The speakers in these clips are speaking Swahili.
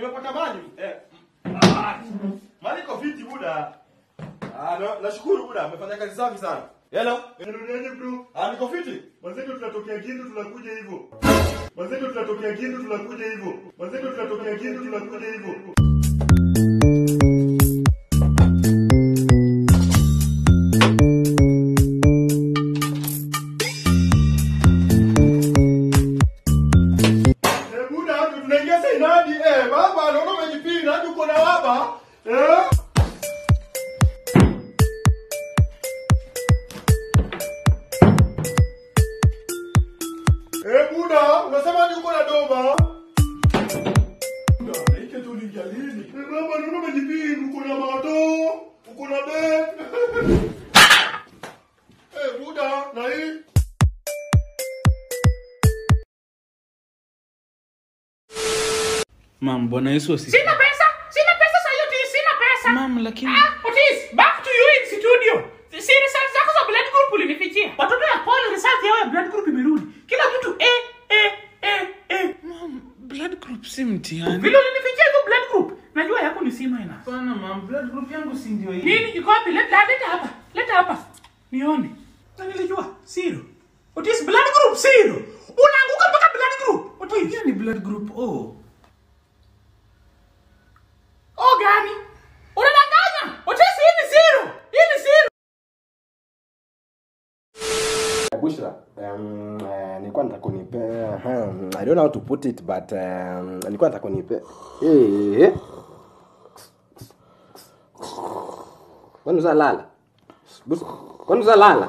nimepata mali. Eh. Ah, mali iko fiti buda. Ah, na- nashukuru buda, amefanya kazi safi sana. Hello. Unaendeleaje bro? Ah, niko fiti. Wenzetu tunatokea Kindu tunakuja hivyo. Wenzetu tunatokea Kindu tunakuja hivyo. Wenzetu tunatokea Kindu tunakuja hivyo. Eh, buda, hapo tunaingia sainadi. Eh, baba, naona umejipinda hadi uko na baba. Eh? Eh, buda, unasema hadi uko na doba. Buda, hiki tu ni jalili. Eh, baba, naona umejipinda, uko na mato, uko na bed. Eh, buda, na hii Mam, Bwana Yesu asifiwe. Sina pesa, sina pesa sasa hiyo Otis, sina pesa. Mam, lakini Ah, Otis, back to you in studio. Si result zako za blood group ulinifichia. Watoto ya Paul result yao ya blood group imerudi. Kila mtu eh eh eh eh. mam, blood group si mtihani. Vile ulinifichia hiyo blood group. Najua yako ni C minus. Hapana mam, blood group yangu si ndio hii. Nini iko wapi? Leta leta hapa. Leta hapa. Nione. Na nilijua zero. Otis blood group zero. Unaanguka mpaka blood group. Otis. Hiyo ni blood group O. Oh gani? Unadanganya. Otis hii ni zero. Hii ni zero. Bushra, um, uh, nilikuwa nataka kunipe um, I don't know how to put it but um, nilikuwa nataka kunipe eh Kwani uzalala? Bushra, kwani uzalala?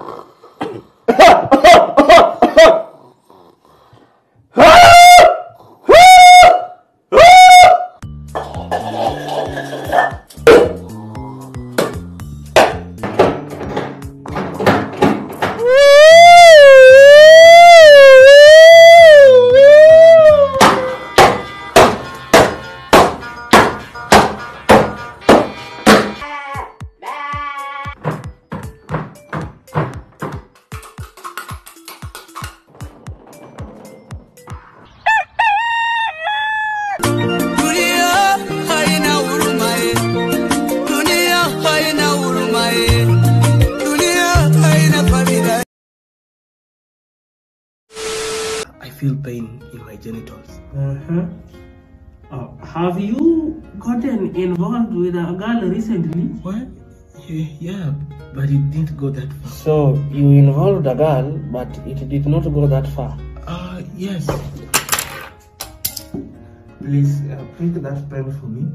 Dunia haina huruma eh. Dunia haina huruma eh. Dunia haina familia I feel pain in my genitals. Uh-huh. Uh, have you gotten involved with a girl recently? What? Yeah, yeah, but it didn't go that far. So you involved a girl, but it did not go that far. Uh, yes. Please uh, print that pen for me.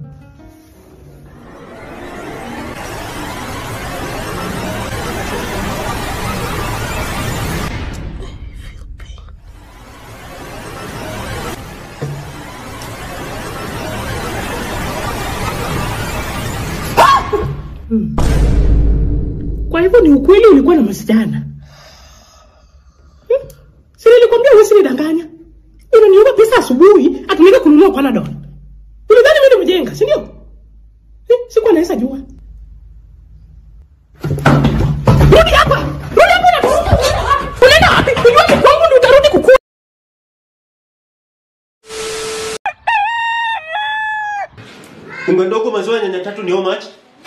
Kwa hivyo ni ukweli ulikuwa na msichana? Hmm? Si nilikwambia wewe usinidanganya. Unaniomba pesa asubuhi atumike kununua Panadol. Ulidhani mimi ni mjenga, si ndio? Eh, Sikuwa naweza jua. Rudi hapa. Rudi hapa na unaenda wapi? Unaenda wapi? Unajua ni kwangu ndio utarudi kukua. Unga ndogo maziwa nyanya tatu ni how much?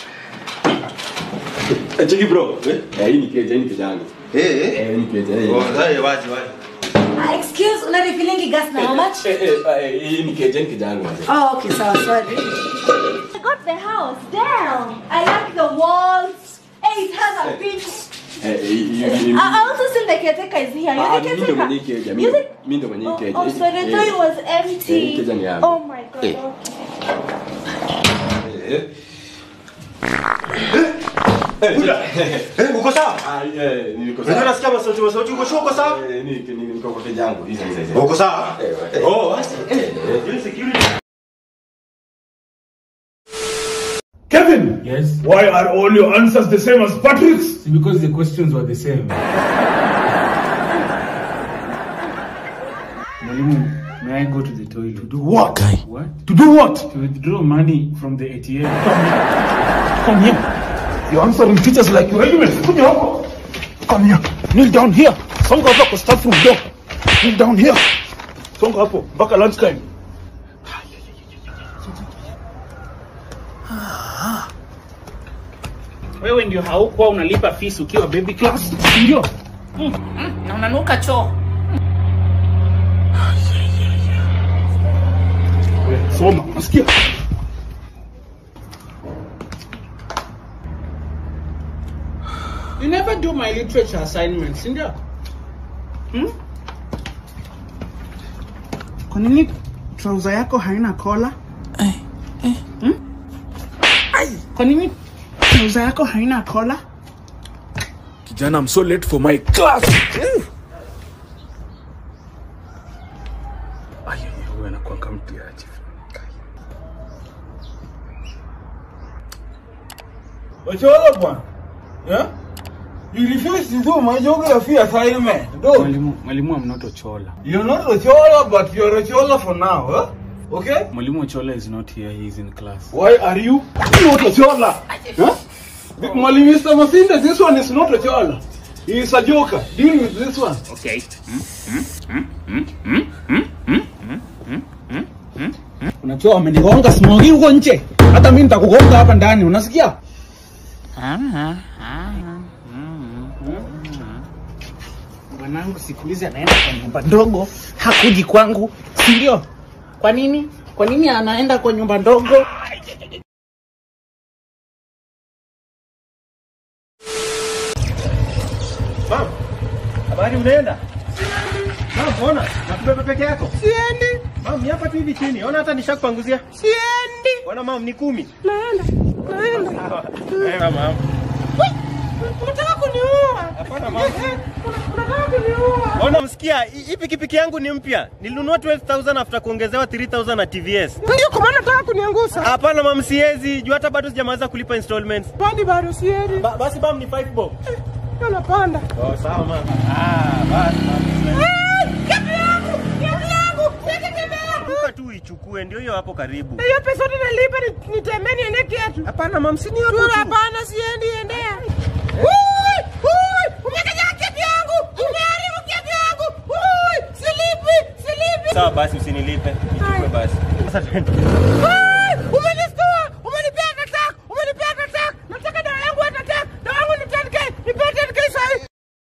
Eh, Cheki bro. Eh? Eh, hii ni keja, hii ni keja yangu. Eh, eh. Eh, hii ni keja. hii. Oh, haya wazi wazi. Ah, excuse, una refilling gas na how much? Eh, eh, eh, hii ni keja, hii ni keja yangu. Oh, okay, sawa, sorry. I got the house. Damn. I like the walls. Hey, it has a beach. Eh, eh, hii- hii- hii- I I also see the caretaker is here. Ah, You're the mimi ndo caretaker. mwenye hii keja, mimi- You think- mimi ndo mwenye hii Oh, keja. oh, sorry, I thought it was empty. Eh, hii keja ni yangu. Oh my god. Eh. okay. Eh, uko sawa? Ah, eh, niko Unajua sawa. nasikia masauti masauti uko sure uko sawa? Eh, ni- ni- niko kwa keja yangu. Hizi, hizi, hizi. Uko sawa? Eh, eh. Oh, basi. Eh, eh, security. Kevin, Yes? why are all your answers the same as Patrick's? Because the questions were the same. Mwalimu, may I go to the toilet? To do What? what? To do what? To withdraw money from the ATM. Come here. You're answering teachers like you're regiment. Kuja huko. Come here. Kneel down here. Songa hapo kwa staff room door. Kneel down here. Songa hapo mpaka lunch time. Wewe ndio haukuwa unalipa fees ukiwa baby class, ndio? Mm, mm, na unanuka choo. Wewe, Soma, nasikia? You never do my literature assignments, ndio? Hmm? Kwa nini trouser yako haina kola? Hmm? Ai, kwa nini trouser yako haina kola? Kijana, I'm so late for my class. Ay, wewe anakuanga mtiaji. Ochola bwana. Yeah? You refuse to do my geography assignment. Do. Mwalimu, mwalimu I'm not Ochola. You're not Ochola, but you're Ochola for now, huh? Okay? Mwalimu Ochola is not here, he's in class. Why are you not Ochola? Huh? Mwalimu Mr. Masinda, this one is not Ochola. He is a joker. Deal with this one. Okay. Unajua wamenigonga smogi huko nje. Hata mimi nitakugonga hapa ndani, unasikia? Mwanangu siku hizi anaenda kwa nyumba ndogo, hakuji kwangu, si ndio? Kwa nini? Kwa nini anaenda kwa nyumba ndogo? Mam, habari unaenda? Mam, ona, nakubeba peke yako. Siendi, Mam, ni hapa tu hivi chini. Ona hata nishakupanguzia. siendi. Ona mam, ni kumi. Naenda, naenda. Enda mam. Unataka kuniua? Hapana mam. Unataka kuniua? Ona msikia, hii pikipiki yangu ni mpya. Nilinunua 12000 after kuongezewa 3000 na TVS. Ndio kwa maana unataka kuniangusha. Hapana mam, siwezi. Juu hata bado sijamaliza kulipa installments. Bado bado siendi. Ba, basi mam ni 5 bob. Ndio napanda. Oh, sawa mam. Ah, basi mam. Kiatu yangu, kiatu yangu, sika kiatu yangu. Duka tu ichukue, ndio hiyo hapo karibu. Hiyo pesa yote nalipa ni- nitembee niende kiatu. Hapana mam, si ni hapo Tu tu. hapana siendi endea. Ui, ui, umekaja kiatu yangu. Umeharibu kiatu yangu. Ui, silipi, silipi. Sawa basi usinilipe. Ichukue basi. Sasa twende. Ui,